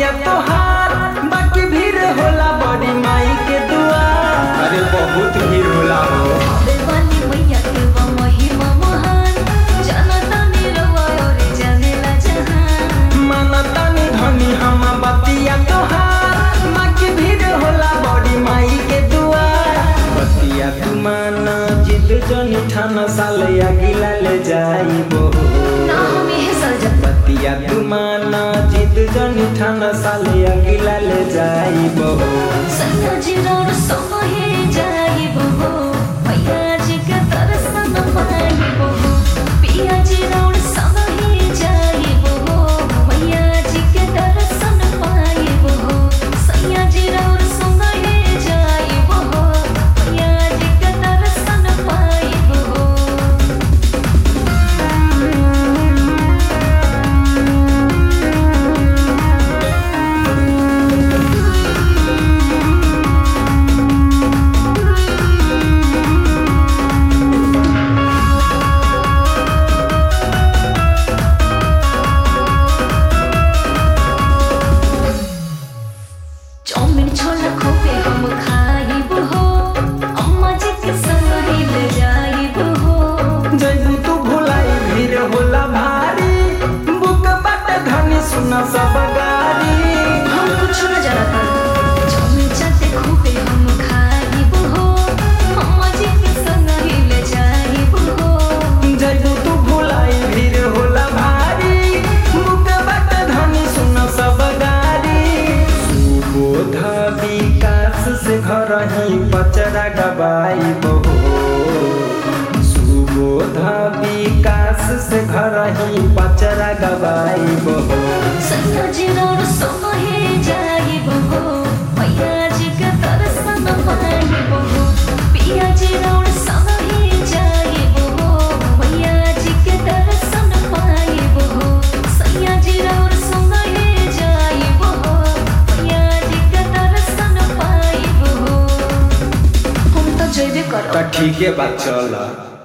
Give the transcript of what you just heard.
बतिया तोहार बाकी भीड़ होला बड़ी माई के दुआर अरे बहुत भीड़ होला हो देवानी मैया के वो महिमा महान जनता निरवा और जानेला जहान मानतानी धनी हम बतिया तोहार बाकी भीड़ होला बड़ी माई के दुआर बतिया तू माना जिद जनी ठाना साल अगिला ले जाइबो ना हम यह सजब बतिया तू माना जिद जनी ठाना साल अगिला ले जाइबो सैया जी रोड सोहे जाई बहो मैया जी के दर्शन पाई बहो पिया जी रोड सोहे जाई बहो मैया जी के दर्शन पाई बहो सैया जी रोड सोहे जाई बहो मैया जी के दर्शन पाई बहो चाउमिन छोला खोपे हम खाइब हो अम्मा जी के संग हिल जाइब हो जैबू तू भुलाई भीड़ होला भारी बुक बाटे धनी सुना सब गारी हम कुछ न जानता चाउमिन चाटे खोपे हम खाइब हो अम्मा जी के संग हिल जाइब हो जैबू तू भुलाई भीड़ होला भारी बुक बाटे धनी सुना सब गारी सुबोध विकास से घर ही पचरा गवाई बहो सुबोध विकास से घर ही पचरा गवाई बहो सैया जी रोड सोहे जाइब हो मैया जी के दर्शन पाइब हो पिया जी रोड सोहे जाइब हो मैया जी के दर्शन पाइब हो सैया जी रोड सोहे जाइब हो मैया जी के दर्शन पाइब हो हम तो जइबे करब तो ठीक है बात चल